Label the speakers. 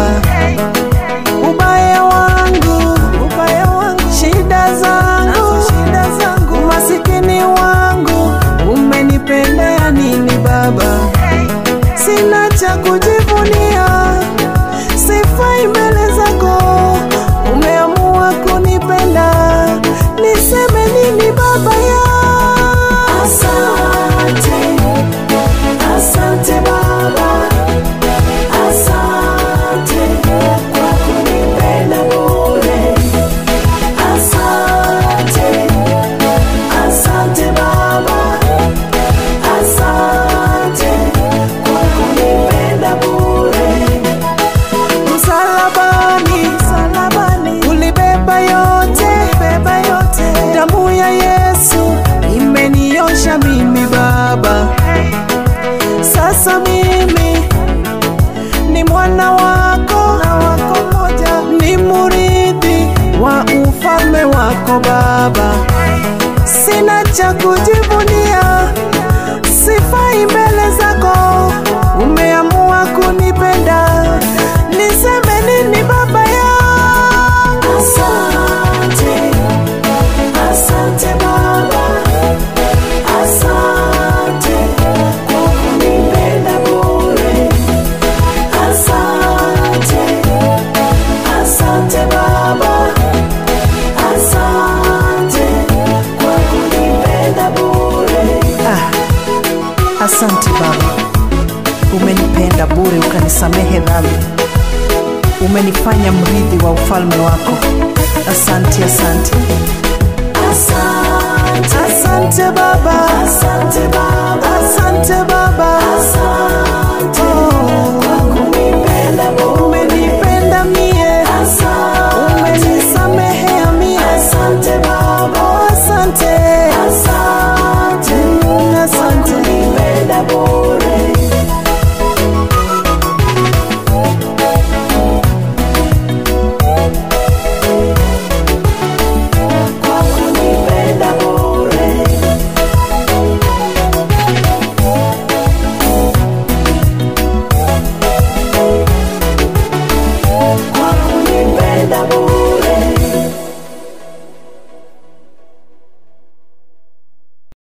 Speaker 1: ubaya wangu, ubaya wangu, shida zangu, shida zangu, masikini wangu, umenipendea nini Baba? Sina cha kujivunia, sifai mbele zako, umeamua kunipenda, niseme nini Baba ya Asante, asante Baba, asante kwa kunipenda bure. Asante, asante Baba, asante kwa kunipenda bure. Msalabani, msalabani ulibeba yote, beba yote. Damu ya Yesu imeniosha mimi Baba. Sasa mimi ni mwana wako, na wako moja, ni murithi wa ufalme wako Baba. Sina cha kujivunia, sifai mbele zako, umeamua kunipenda, niseme nini Baba yangu? Asante, asante Baba, asante kwa kunipenda bure. Asante, asante Baba, asante kwa kunipenda bure. Ah, asante Baba, umenipenda bure ukanisamehe dhambi, umenifanya mrithi wa ufalme wako. Asante, asante. Asante, asante Baba, asante Baba, asante Baba, asante kwa kunipenda bure. Umenipenda mie, asante, umenisamehea mie, asante Baba, asante, asante, asante kwa kunipenda bure. kwa kunipenda bure. Kwa kunipenda bure.